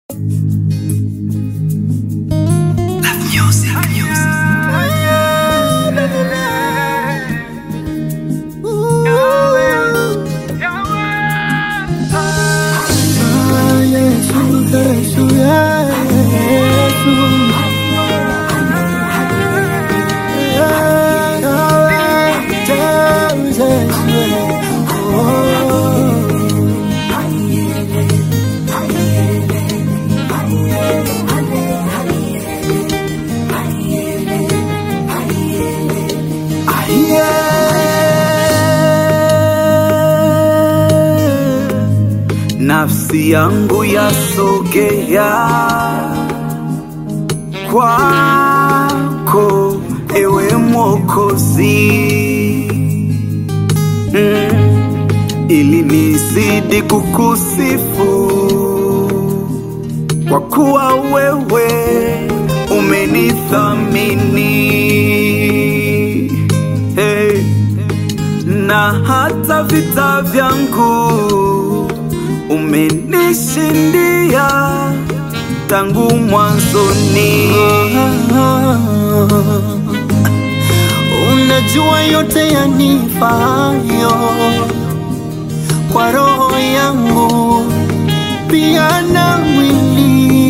Yesu, Yesu. Nafsi yangu yasogea kwako, ewe Mwokozi, mm, ili nizidi kukusifu kwa kuwa wewe umenithamini hey, na hata vita vyangu umenishindia tangu mwanzoni. Unajua yote yanifayo kwa roho yangu pia na mwili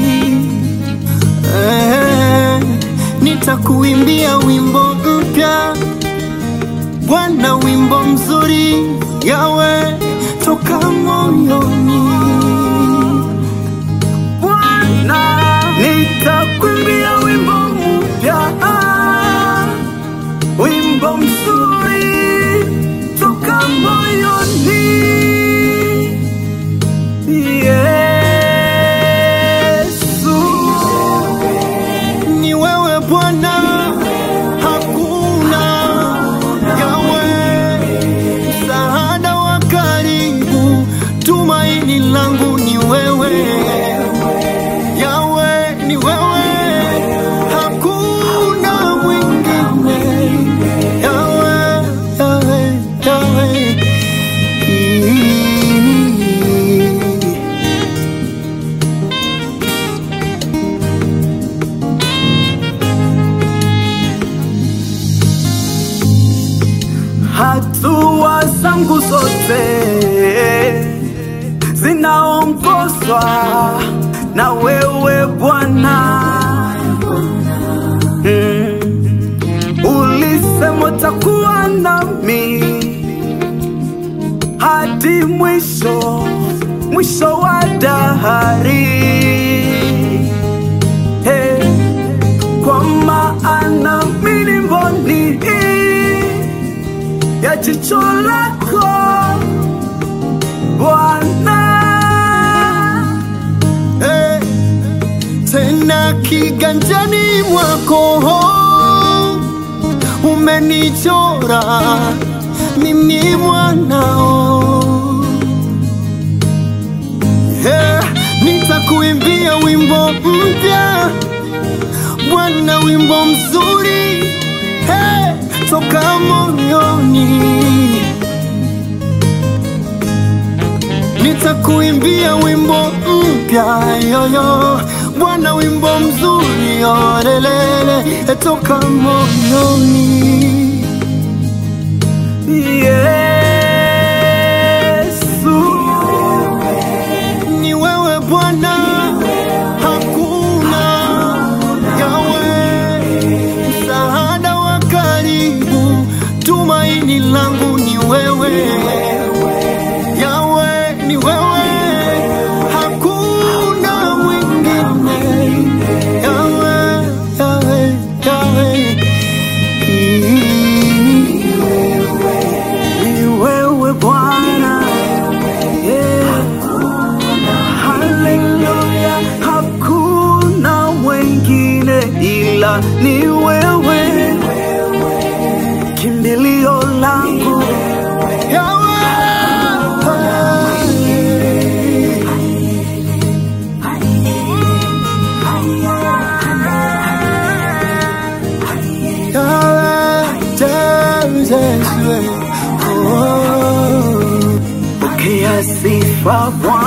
eh, nitakuimbia wimbo mpya Bwana, wimbo mzuri yawe toka moyoni. Bwana, nitakuimbia wimbo mpya, wimbo mzuri toka moyoni. Yesu, Ni wewe Bwana, hakuna yawe msaada wa karibu, tumaini langu ni wewe yawe, ni wewe, hakuna mwingine yawe, yawe, yawe. hatua zangu zote zinaongozwa na wewe Bwana. Mm. Ulisema utakuwa nami hadi mwisho, mwisho wa dahari. Hey, kwa maana mimi ni mboni ya jicho lako Bwana. Eh, tena kiganjani mwako umenichora mimi mwanao eh, nitakuimbia wimbo mpya Bwana, wimbo mzuri eh, toka moyoni nitakuimbia wimbo mpya yoyo Bwana, wimbo mzuri olelele toka moyoni. Yesu, Ni wewe Bwana, hakuna yawe msaada wa karibu, tumaini langu ni wewe yawe, ni wewe, hakuna mwingine yawe, yawe, yawe. ni wewe Bwana. Yeah. Haleluya, hakuna mwingine ila ni wewe, kimbilio langu Yawe. Yawe, Jesus, oh. pokea sifa Bwana.